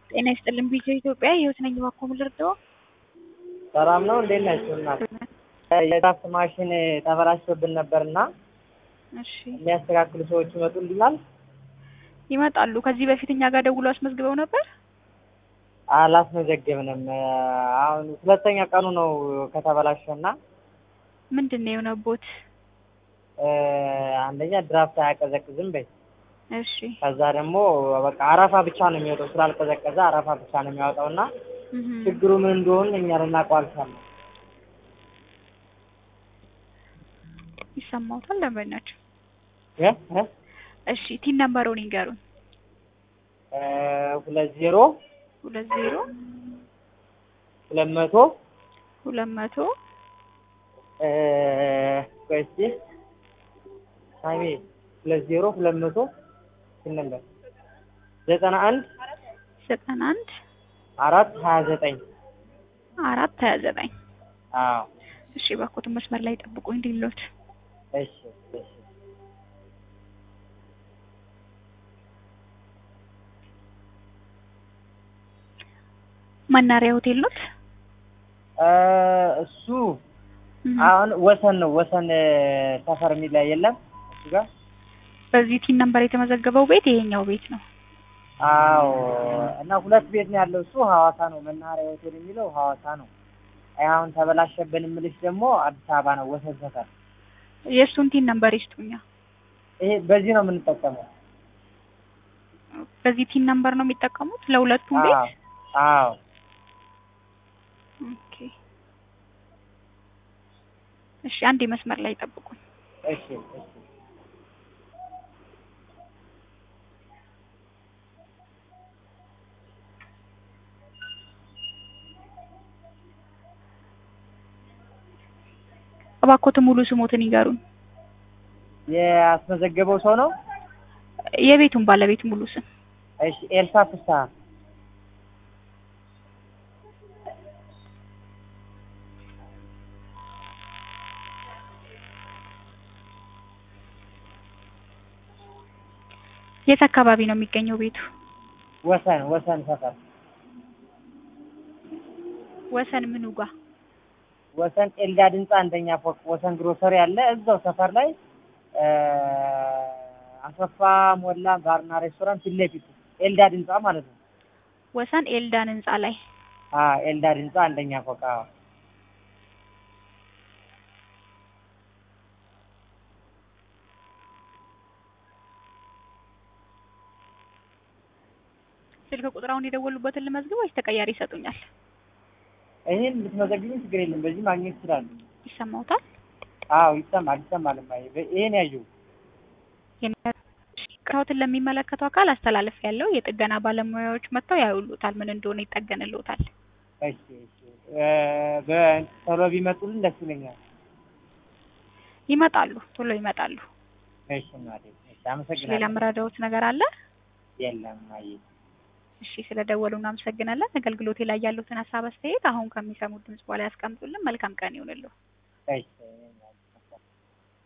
ጤና ይስጥልን ቢጀ ኢትዮጵያ የህይወት ነኝ እባክዎ ምን ልርዳዎ? ሰላም ነው እንዴት ናችሁ እናት? የድራፍት ማሽን ተበላሽቶብን ነበርና እሺ የሚያስተካክሉ ሰዎች ይመጡልናል? ይመጣሉ። ከዚህ በፊት እኛ ጋር ደውሎ አስመዝግበው ነበር? አላስመዘገብንም። አሁን ሁለተኛ ቀኑ ነው ከተበላሸና ምንድን ነው የሆነቦት? አንደኛ ድራፍት አያቀዘቅዝም በይ እሺ ከዛ ደግሞ በቃ አረፋ ብቻ ነው የሚወጣው ስላልቀዘቀዘ አረፋ ብቻ ነው የሚያወጣው እና እህ ችግሩ ምን እንደሆነ እኛ ልናውቀው አልቻልንም። ይሰማዎታል ደንበኛቸው? እ እ እሺ ቲን ነምበሩን ይንገሩን። እ ሁለት ዜሮ ሁለት ዜሮ ሁለት መቶ ሁለት መቶ እ ቆይ እስኪ ሳሚ ሁለት ዜሮ ሁለት መቶ ስንት ነበር? ዘጠና አንድ ዘጠና አንድ አራት ሀያ ዘጠኝ አራት ሀያ ዘጠኝ አዎ እሺ እባክዎትን መስመር ላይ ጠብቁኝ እንዲሎት እሺ እሺ መናሪያ ሆቴል ኖት? እ እሱ አሁን ወሰን ነው ወሰን ሰፈር የሚል የለም እሱ ጋር በዚህ ቲን ነምበር የተመዘገበው ቤት ይሄኛው ቤት ነው። አዎ እና ሁለት ቤት ነው ያለው እሱ ሐዋሳ ነው መናኸሪያ ሆቴል የሚለው ሐዋሳ ነው። አይ አሁን ተበላሸብን የምልሽ ደግሞ አዲስ አበባ ነው ወሰን ሰፈር። የእሱን ቲን ነምበር ይስጡኛ። ይሄ በዚህ ነው የምንጠቀመው። በዚህ ቲን ነምበር ነው የሚጠቀሙት ለሁለቱም ቤት? አዎ አዎ ኦኬ እሺ አንዴ መስመር ላይ ጠብቁኝ። እሺ እሺ እባክዎትን ሙሉ ስሞትን ይንገሩን። ያስመዘገበው ሰው ነው? የቤቱን ባለቤት ሙሉ ስም። እሺ ኤልሳ ፍስሀ የት አካባቢ ነው የሚገኘው ቤቱ? ወሰን ወሰን ሰፈር ወሰን ምኑ ጋ? ወሰን ኤልዳድ ህንጻ አንደኛ ፎቅ ወሰን ግሮሰሪ አለ እዛው ሰፈር ላይ እ አሰፋ ሞላ ባርና ሬስቶራንት ፊት ለፊት ኤልዳድ ህንጻ ማለት ነው። ወሰን ኤልዳን ህንጻ ላይ አ ኤልዳድ ህንጻ አንደኛ ፎቅ አዎ። ስልክ ቁጥራውን የደወሉበትን ልመዝግብ ወይስ ተቀያሪ ይሰጡኛል? ይሄን ብትመዘግቢኝ ችግር የለም በዚህ ማግኘት ይችላሉ። ይሰማዎታል? አዎ ይሰማል ይሰማል እማዬ በ- ይሄን ያየው ቅሬታዎትን ለሚመለከተው አካል አስተላለፍ ያለው የጥገና ባለሙያዎች መጥተው ያዩሉታል፣ ምን እንደሆነ ይጠገንልዎታል። እሺ እሺ እ በቶሎ ቢመጡልን ደስ ይለኛል። ይመጣሉ፣ ቶሎ ይመጣሉ። እሺ እናቴ እሺ ሌላ አመሰግናለሁ። ምረዳዎት ነገር አለ? የለም እማዬ እሺ ስለደወሉ እናመሰግናለን። አገልግሎቴ ላይ ያሉትን ሀሳብ አስተያየት አሁን ከሚሰሙት ድምጽ በኋላ ያስቀምጡልን። መልካም ቀን ይሁንልዎ። እሺ